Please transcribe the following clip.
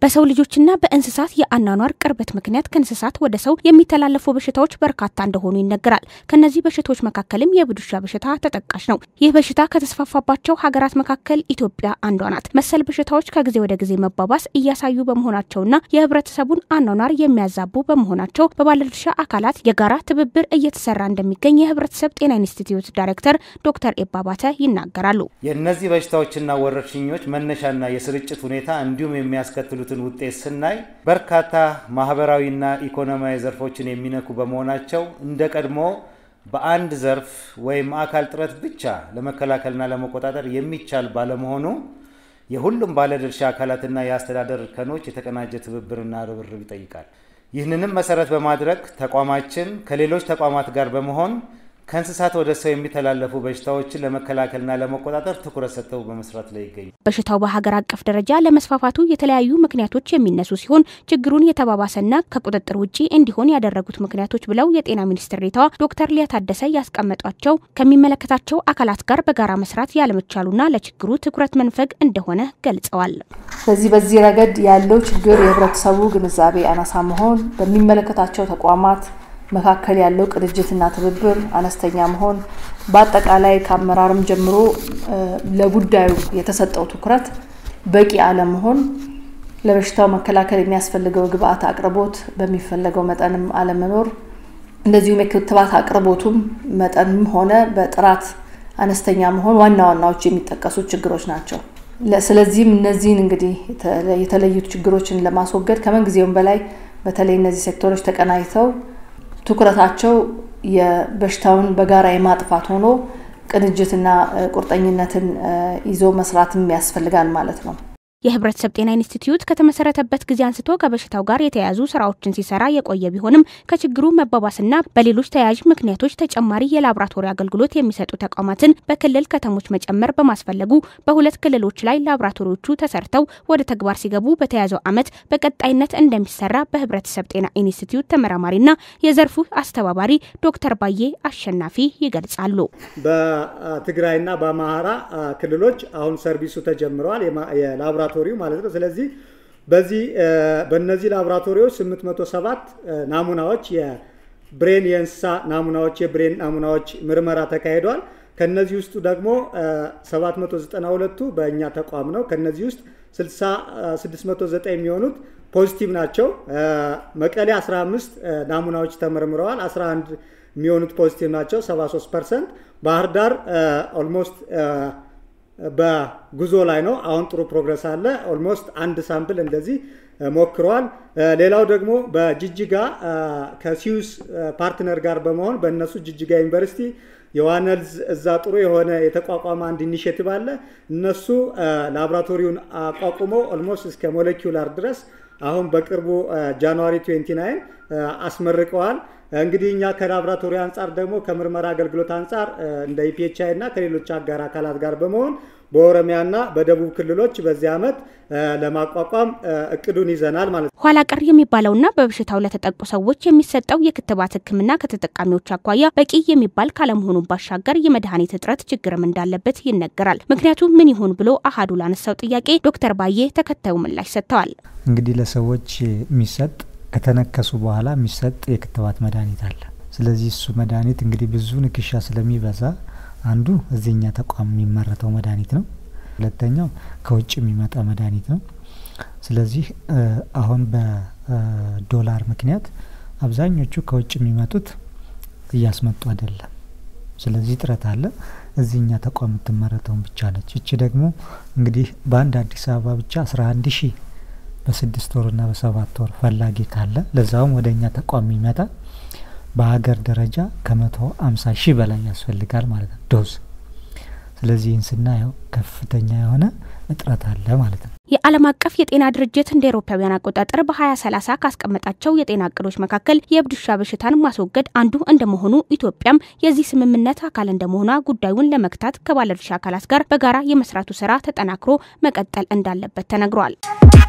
በሰው ልጆችና በእንስሳት የአኗኗር ቅርበት ምክንያት ከእንስሳት ወደ ሰው የሚተላለፉ በሽታዎች በርካታ እንደሆኑ ይነገራል። ከነዚህ በሽታዎች መካከልም የአብድ ውሻ በሽታ ተጠቃሽ ነው። ይህ በሽታ ከተስፋፋባቸው ሀገራት መካከል ኢትዮጵያ አንዷ ናት። መሰል በሽታዎች ከጊዜ ወደ ጊዜ መባባስ እያሳዩ በመሆናቸውና የህብረተሰቡን አኗኗር የሚያዛቡ በመሆናቸው በባለድርሻ አካላት የጋራ ትብብር እየተሰራ እንደሚገኝ የህብረተሰብ ጤና ኢንስቲትዩት ዳይሬክተር ዶክተር ኤባባተ ይናገራሉ። የእነዚህ በሽታዎችና ወረርሽኞች መነሻና የስርጭት ሁኔታ እንዲሁም የሚያስከትሉትን ውጤት ስናይ በርካታ ማህበራዊና ኢኮኖሚያዊ ዘርፎችን የሚነኩ በመሆናቸው እንደ ቀድሞ በአንድ ዘርፍ ወይም አካል ጥረት ብቻ ለመከላከልና ለመቆጣጠር የሚቻል ባለመሆኑ የሁሉም ባለድርሻ አካላትና የአስተዳደር እርከኖች የተቀናጀ ትብብርና ርብርብ ይጠይቃል። ይህንንም መሰረት በማድረግ ተቋማችን ከሌሎች ተቋማት ጋር በመሆን ከእንስሳት ወደ ሰው የሚተላለፉ በሽታዎችን ለመከላከልና ለመቆጣጠር ትኩረት ሰጥተው በመስራት ላይ ይገኛል። በሽታው በሀገር አቀፍ ደረጃ ለመስፋፋቱ የተለያዩ ምክንያቶች የሚነሱ ሲሆን ችግሩን የተባባሰና ከቁጥጥር ውጭ እንዲሆን ያደረጉት ምክንያቶች ብለው የጤና ሚኒስትር ዴኤታዋ ዶክተር ሊያ ታደሰ ያስቀመጧቸው ከሚመለከታቸው አካላት ጋር በጋራ መስራት ያለመቻሉና ለችግሩ ትኩረት መንፈግ እንደሆነ ገልጸዋል። ስለዚህ በዚህ ረገድ ያለው ችግር የህብረተሰቡ ግንዛቤ አናሳ መሆን፣ በሚመለከታቸው ተቋማት መካከል ያለው ቅንጅትና ትብብር አነስተኛ መሆን፣ በአጠቃላይ ከአመራርም ጀምሮ ለጉዳዩ የተሰጠው ትኩረት በቂ አለመሆን፣ ለበሽታው መከላከል የሚያስፈልገው ግብአት አቅርቦት በሚፈለገው መጠንም አለመኖር፣ እንደዚሁም የክትባት አቅርቦቱም መጠንም ሆነ በጥራት አነስተኛ መሆን ዋና ዋናዎች የሚጠቀሱ ችግሮች ናቸው። ስለዚህም እነዚህን እንግዲህ የተለዩት ችግሮችን ለማስወገድ ከምንጊዜውም በላይ በተለይ እነዚህ ሴክተሮች ተቀናጅተው ትኩረታቸው የበሽታውን በጋራ የማጥፋት ሆኖ ቅንጅትና ቁርጠኝነትን ይዞ መስራትም ያስፈልጋል ማለት ነው። የህብረተሰብ ጤና ኢንስቲትዩት ከተመሰረተበት ጊዜ አንስቶ ከበሽታው ጋር የተያያዙ ስራዎችን ሲሰራ የቆየ ቢሆንም ከችግሩ መባባስና በሌሎች ተያያዥ ምክንያቶች ተጨማሪ የላቦራቶሪ አገልግሎት የሚሰጡ ተቋማትን በክልል ከተሞች መጨመር በማስፈለጉ በሁለት ክልሎች ላይ ላቦራቶሪዎቹ ተሰርተው ወደ ተግባር ሲገቡ በተያዘው ዓመት በቀጣይነት እንደሚሰራ በህብረተሰብ ጤና ኢንስቲትዩት ተመራማሪና የዘርፉ አስተባባሪ ዶክተር ባዬ አሸናፊ ይገልጻሉ። በትግራይና በአማራ ክልሎች አሁን ሰርቪሱ ተጀምረዋል የላቦራቶሪው ማለት ነው። ስለዚህ በዚህ በእነዚህ ላቦራቶሪዎች 807 ናሙናዎች የብሬን የእንስሳ ናሙናዎች የብሬን ናሙናዎች ምርመራ ተካሂደዋል። ከነዚህ ውስጥ ደግሞ 792ቱ በእኛ ተቋም ነው። ከነዚህ ውስጥ 609 የሚሆኑት ፖዚቲቭ ናቸው። መቀሌ 15 ናሙናዎች ተመርምረዋል። 11 የሚሆኑት ፖዚቲቭ ናቸው፣ 73 ፐርሰንት። ባህር ዳር ኦልሞስት በጉዞ ላይ ነው። አሁን ጥሩ ፕሮግረስ አለ። ኦልሞስት አንድ ሳምፕል እንደዚህ ሞክረዋል። ሌላው ደግሞ በጅጅጋ ከሲዩስ ፓርትነር ጋር በመሆን በእነሱ ጅጅጋ ዩኒቨርሲቲ የዋነልዝ እዛ ጥሩ የሆነ የተቋቋመ አንድ ኢኒሽቲቭ አለ። እነሱ ላቦራቶሪውን አቋቁሞ ኦልሞስት እስከ ሞለኪውላር ድረስ አሁን በቅርቡ ጃንዋሪ 29 አስመርቀዋል። እንግዲህ እኛ ከላቦራቶሪ አንጻር ደግሞ ከምርመራ አገልግሎት አንጻር እንደ ኢፒኤችአይ እና ከሌሎች አጋር አካላት ጋር በመሆን በኦሮሚያና በደቡብ ክልሎች በዚህ ዓመት ለማቋቋም እቅዱን ይዘናል ማለት ነው። ኋላ ቀር የሚባለውና በበሽታው ለተጠቁ ሰዎች የሚሰጠው የክትባት ሕክምና ከተጠቃሚዎች አኳያ በቂ የሚባል ካለመሆኑ ባሻገር የመድኃኒት እጥረት ችግርም እንዳለበት ይነገራል። ምክንያቱ ምን ይሆን ብሎ አሀዱ ላነሳው ጥያቄ ዶክተር ባዬ ተከታዩ ምላሽ ሰጥተዋል። እንግዲህ ለሰዎች የሚሰጥ ከተነከሱ በኋላ የሚሰጥ የክትባት መድኃኒት አለ። ስለዚህ እሱ መድኃኒት እንግዲህ ብዙ ንክሻ ስለሚበዛ አንዱ እዚህኛ ተቋም የሚመረተው መድኃኒት ነው። ሁለተኛው ከውጭ የሚመጣ መድኃኒት ነው። ስለዚህ አሁን በዶላር ምክንያት አብዛኞቹ ከውጭ የሚመጡት እያስመጡ አይደለም። ስለዚህ ጥረት አለ። እዚህኛ ተቋም የምትመረተውን ብቻ ነች። እቺ ደግሞ እንግዲህ በአንድ አዲስ አበባ ብቻ አስራ አንድ ሺህ በስድስት ወርና በሰባት ወር ፈላጊ ካለ ለዛውም ወደ እኛ ተቋም የሚመጣ በሀገር ደረጃ ከመቶ አምሳ ሺህ በላይ ያስፈልጋል ማለት ነው ዶዝ። ስለዚህ ይህን ስናየው ከፍተኛ የሆነ እጥረት አለ ማለት ነው። የዓለም አቀፍ የጤና ድርጅት እንደ ኤሮፓውያን አቆጣጠር በ2030 ካስቀመጣቸው የጤና እቅዶች መካከል የእብድ ውሻ በሽታን ማስወገድ አንዱ እንደመሆኑ ኢትዮጵያም የዚህ ስምምነት አካል እንደመሆኗ ጉዳዩን ለመግታት ከባለድርሻ አካላት ጋር በጋራ የመስራቱ ስራ ተጠናክሮ መቀጠል እንዳለበት ተነግሯል።